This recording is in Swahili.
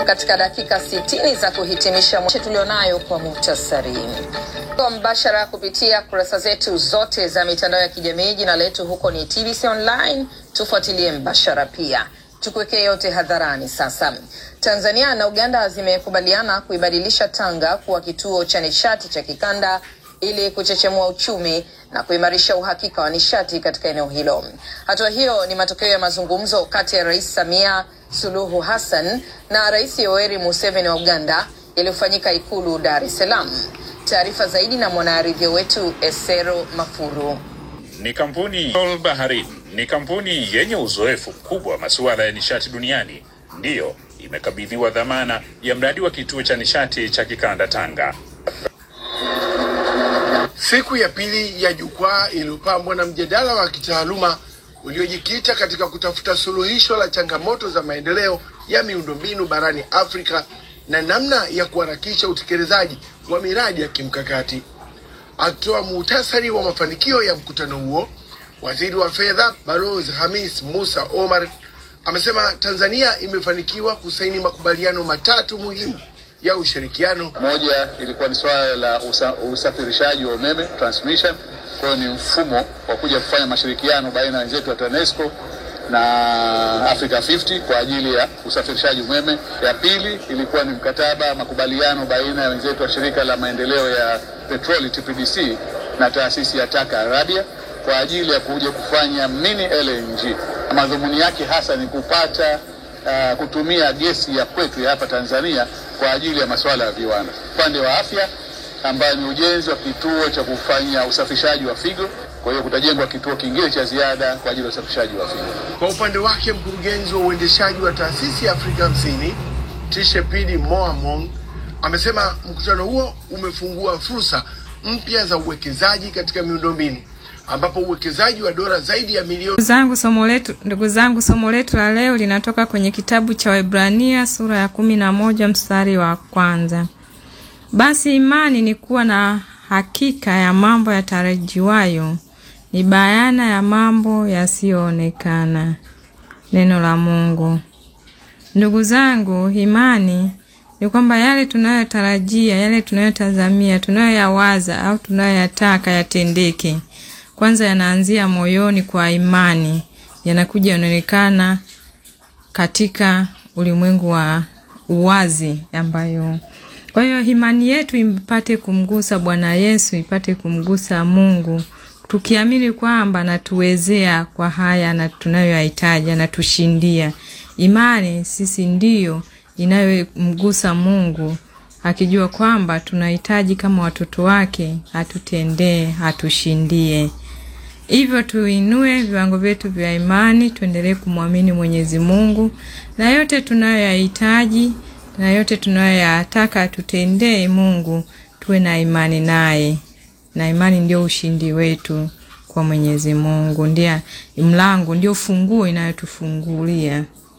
katika dakika 60 za kuhitimisha mwisho tulionayo kwa muhtasari kwa mbashara kupitia kurasa zetu zote za mitandao ya kijamii. Jina letu huko ni TBC Online, tufuatilie mbashara pia tukuwekee yote hadharani. Sasa Tanzania na Uganda zimekubaliana kuibadilisha Tanga kuwa kituo cha nishati cha kikanda ili kuchechemua uchumi na kuimarisha uhakika wa nishati katika eneo hilo. Hatua hiyo ni matokeo ya mazungumzo kati ya Rais Samia Suluhu Hassan na Rais Yoweri Museveni wa Uganda yaliyofanyika Ikulu Dar es Salaam. Taarifa zaidi na mwanaharidhia wetu Esero Mafuru. Ni kampuni Sol Baharin ni kampuni yenye uzoefu mkubwa wa masuala ya nishati duniani, ndiyo imekabidhiwa dhamana ya mradi wa kituo cha nishati cha kikanda Tanga. Siku ya pili ya jukwaa iliyopambwa na mjadala wa kitaaluma uliojikita katika kutafuta suluhisho la changamoto za maendeleo ya miundombinu barani Afrika na namna ya kuharakisha utekelezaji wa miradi ya kimkakati. Akitoa muhtasari wa mafanikio ya mkutano huo, waziri wa fedha Balozi Hamis Musa Omar amesema Tanzania imefanikiwa kusaini makubaliano matatu muhimu ya ushirikiano. Moja ilikuwa ni swala la usa, usafirishaji wa umeme transmission. Kwa hiyo ni mfumo wa kuja kufanya mashirikiano baina ya wenzetu wa TANESCO na Africa 50 kwa ajili ya usafirishaji umeme. Ya pili ilikuwa ni mkataba makubaliano baina ya wenzetu wa shirika la maendeleo ya petroli TPDC na taasisi ya Taka Arabia kwa ajili ya kuja kufanya mini LNG. Madhumuni yake hasa ni kupata uh, kutumia gesi ya kwetu ya hapa Tanzania kwa ajili ya masuala ya viwanda. Upande wa afya ambayo ni ujenzi wa kituo cha kufanya usafishaji wa figo. Kwa hiyo kutajengwa kituo kingine cha ziada kwa ajili ya usafishaji wa figo. Kwa upande wake, mkurugenzi wa uendeshaji wa taasisi ya Afrika Hamsini Tishepidi Moamong amesema mkutano huo umefungua fursa mpya za uwekezaji katika miundombinu ambapo uwekezaji wa dola zaidi ya milioni Ndugu zangu, somo letu ndugu zangu, somo letu la leo linatoka kwenye kitabu cha Waebrania sura ya kumi na moja mstari wa kwanza. Basi imani ni kuwa na hakika ya mambo yatarajiwayo, ni bayana ya mambo yasiyoonekana. Neno la Mungu. Ndugu zangu, imani ni kwamba yale tunayotarajia, yale tunayotazamia, tunayoyawaza au tunayoyataka yatendeke, kwanza yanaanzia moyoni kwa imani, yanakuja yanaonekana katika ulimwengu wa uwazi ambayo kwa hiyo imani yetu ipate kumgusa Bwana Yesu, ipate kumgusa Mungu, tukiamini kwamba anatuwezea kwa haya na tunayoyahitaji, anatushindia. Imani sisi ndiyo inayomgusa Mungu, akijua kwamba tunahitaji kama watoto wake atutendee, atushindie. Hivyo tuinue viwango vyetu vya imani, tuendelee kumwamini Mwenyezi Mungu na yote tunayoyahitaji na yote tunayoyataka tutendee Mungu, tuwe na imani naye, na imani ndio ushindi wetu kwa Mwenyezi Mungu, ndio mlango, ndio funguo inayotufungulia